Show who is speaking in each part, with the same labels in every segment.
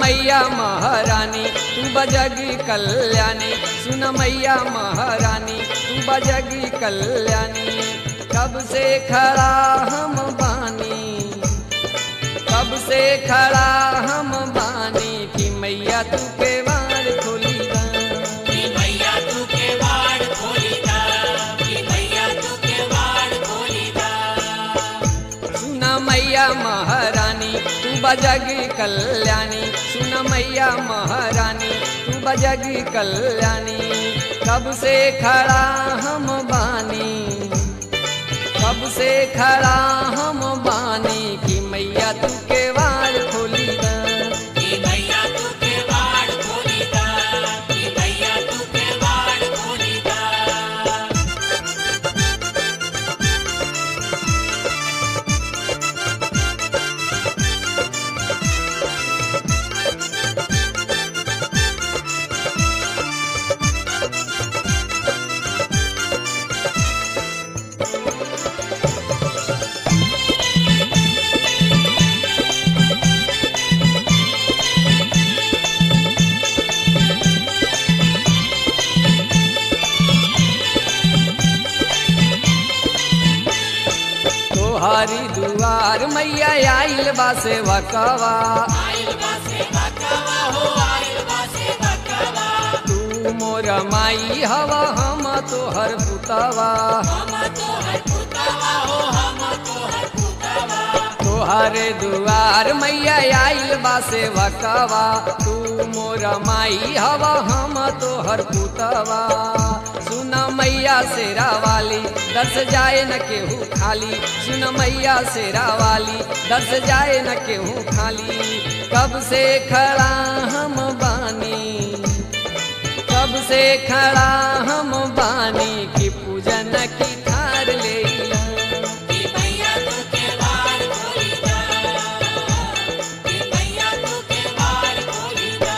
Speaker 1: मैया महारानी तू बजगी कल्याणी सुन मैया महारानी तू बजगी कल्याणी कब से खड़ा हम बानी कब से खड़ा हम बानी कि मैया तू के बार खोली दा
Speaker 2: कि मैया तू के वाड़ खोली दा कि मैया तू के वाड़ खोली दा
Speaker 1: सुन मैया महारानी तू बजगी कल्याणी सुन मैया महारानी तू बजगी कल्याणी कब से खड़ा हम बानी कब से खड़ा हम बानी कि मैया तू के वार खोली दा
Speaker 2: कि मैया तू के वाड़ खोली दा कि मैया तू के वाड़ खोली दा
Speaker 1: तोहारी दुआर मैया आइल बा सेवकवा
Speaker 2: आइल बा से बकवा हो आइल बा से बकवा
Speaker 1: तू मोर माई हवा हम तोहर पुतवा
Speaker 2: हम तो हर पुतवा हो हम तो हर पुतवा
Speaker 1: तोहरे दुआर मैया आइल बा सेवकवा तू मोर माई हवा हम तोहर पुतवा सुन मैया शेरा वाली दर्श जाए न केहू खाली सुन मैया शेरा वाली दर्श जाए न केहू खाली कब से खड़ा हम बानी कब से खड़ा हम बानी की पूजन की थार ले
Speaker 2: कि मैया तू के वाड़ खोली दा कि मैया तू के वाड़ खोली दा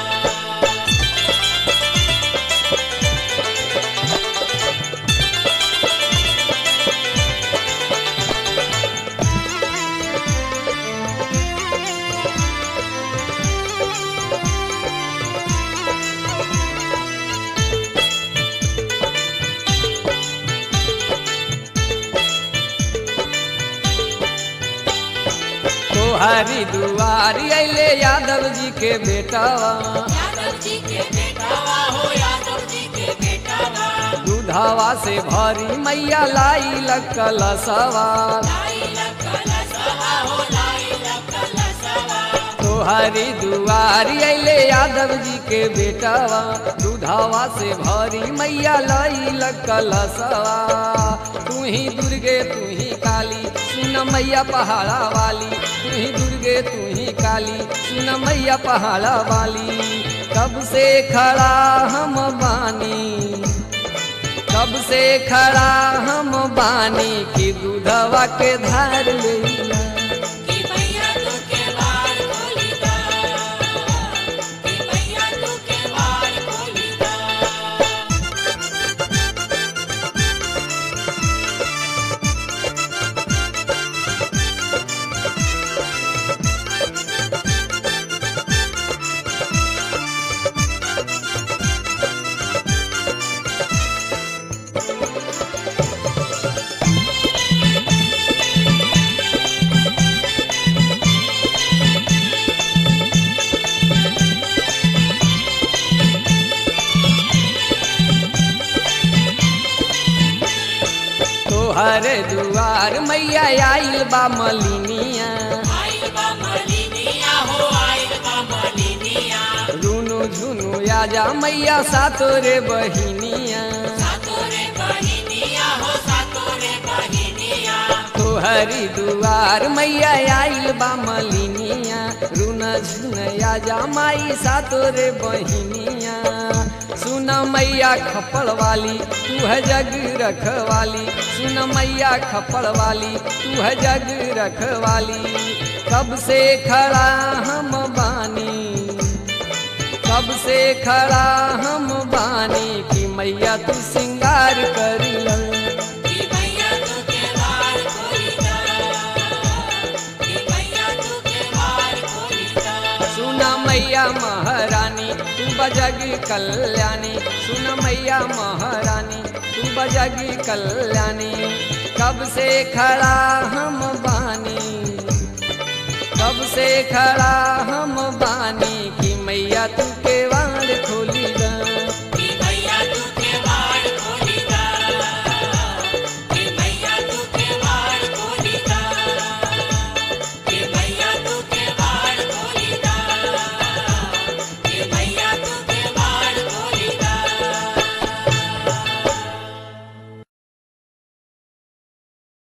Speaker 1: तोहरी दुआरी अले यादव जी के बेटावा
Speaker 2: यादव जी के बेटावा हो यादव जी के बेटावा
Speaker 1: दूधावा से भरी मैया लाई लकल सवार
Speaker 2: लाई लकल सवा हो लाई लकल सवा
Speaker 1: तोहरी दुआरी अले यादव जी के बेटावा दूधावा से भरी मैया लाई लकल सवा तू ही दुर्गे तू ही काली सुन मैया पहाड़ा वाली तू ही दुर्गे तू ही काली सुन मैया पहाड़ा वाली कब से खड़ा हम बानी कब से खड़ा हम बानी कि दूधवा के धार लेला
Speaker 2: कि मैया तू के वाड़ खोली दा कि मैया तू के वाड़ खोली दा
Speaker 1: तोहरे दुआर मैया आइल बा मलिनिया
Speaker 2: आइल बा मलिनिया हो आइल बा मलिनिया
Speaker 1: रुनु झुनु आजा मैया सातोरे बहिनिया
Speaker 2: सातोरे बहिनिया हो सातोरे बहिनिया
Speaker 1: तोहरी दुआर मैया आइल बा मलिनिया रुन झुन आजा माई सातोरे बहिनिया सुन मैया खपड़ वाली तू है जग रखवाली सुन मैया खपड़ वाली तू है जग रखवाली कब से खड़ा हम बानी कब से खड़ा हम बानी कि मैया तू सिंगार करी
Speaker 2: कि मैया तू के वार खोली दा कि मैया तू के वार खोली दा
Speaker 1: सुना मैया बजगी कल्याणी सुन मैया महारानी तू बजगी कल्याणी कब से खड़ा हम बानी कब से खड़ा हम बानी कि मैया तू के